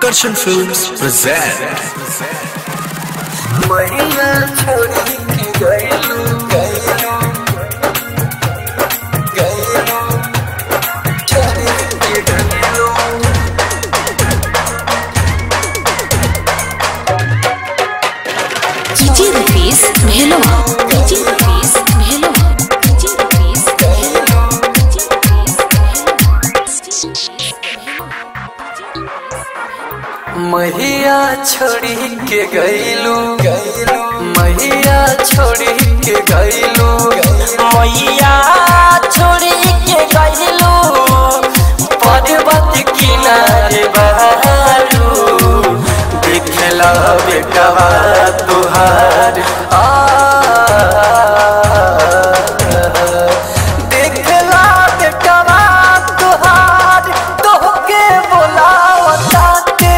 Akarshan Films present महिला छोड़ी के गैलू गैलू गैलू छोड़ी के गैलू DJ Rupees Melo. DJ Rupees Melo. DJ Rupees Melo. DJ Rupees महिया छोड़ी के गैलू गैलू महिया छोड़ी के गैलू मैया छोड़ी के गैलू पर्वत किनारे बहारू देखला बेटवा तुहार आ देखला बेटवा तुहार तोहके बोलावताते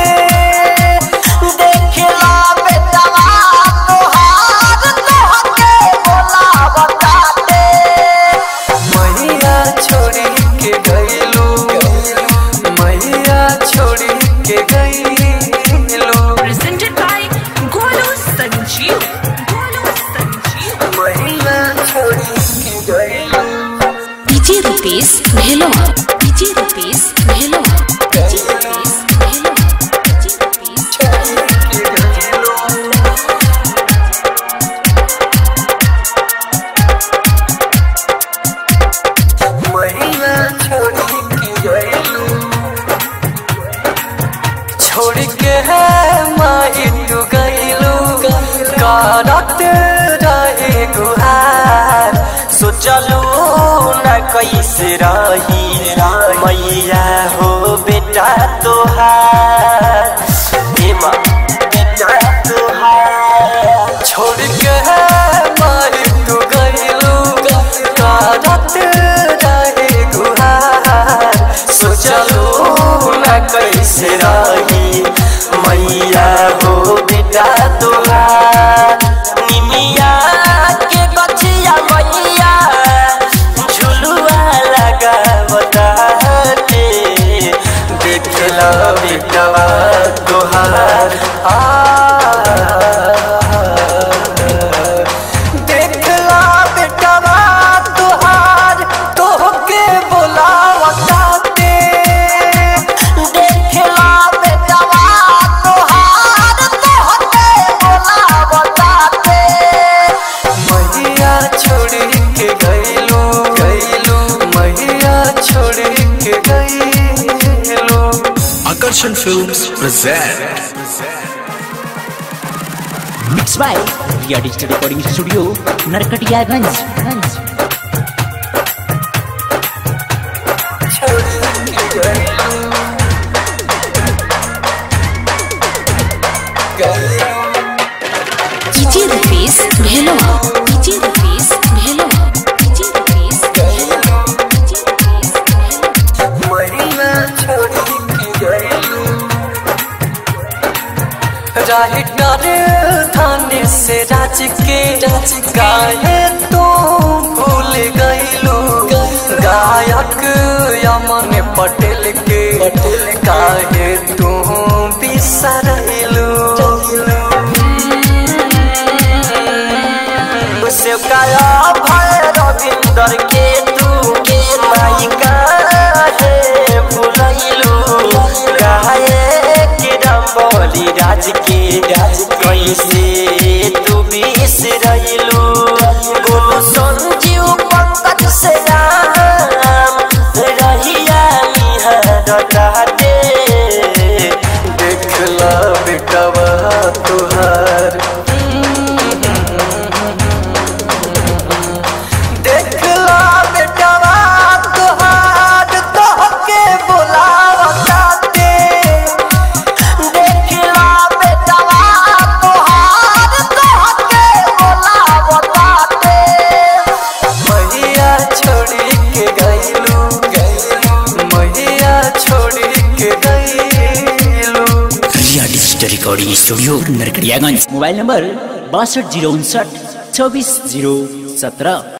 देखला बेटवा तुहार तोहके बोलावताते मैया छोड़ी के गइलू मैया छोड़ी के गइलू Presented by Golu Sanjeev. Golu Sanjeev. मैया छोड़ी के गइलू DJ Rupees Melo. DJ Rupees Melo. DJ Rupees Melo. DJ Rupees महिला छोड़ी के गइलू छोड़ के है माई तू गइलू करत रहे गुहार सोचलू न कैसे रही मैया हो बेटा तोहार हे माँ बेटा तोहार छोड़ के है माई तू गइलू करत रहे गुहार सोचलू न कैसे रही मैया हो बेटा तोहार निमिया के बचिया मैया झुलुआ लगा बताते देखला बेटवा तोहार आ देखला बेटवा तोहार तोहके बोलावताते देखला बेटवा तोहार तोहके बोलावताते मैया छोड़ी के गइलू गइलू मैया छोड़ी के गइलू Akarshan Films present Mixed by Ria Digital Recording Studio, Narkatiyaganj. छोड़ी के गइलू गइलू DJ Rupees Melo. DJ Rupees Melo. DJ Rupees Melo. DJ Rupees Melo. महिला छोड़ी के गइलू राहिटारे थाने से राज के गाये तो भूल गइलू गायक यमन पटेल के काहे तू बिसरइलू से काया भय रविंदर के तू के माइका है भुलैलू गाए के डम्बली राज के कैसे तू बिसरइलू गोलू संजीव पंकज से राम रहिया निहरताते देखला बेटवा तुहार देखला बेटवा तुहार तोहके बोलावताते देखला बेटवा तुहार तोहके बोलावताते मैया छोड़ी के गइलू गइलू मैया छोड़ी के गइलू Ria Digital Recording Studio, Narkatiyaganj. Mobile number बासठ जीरो उनसठ चौबीस जीरो सत्रह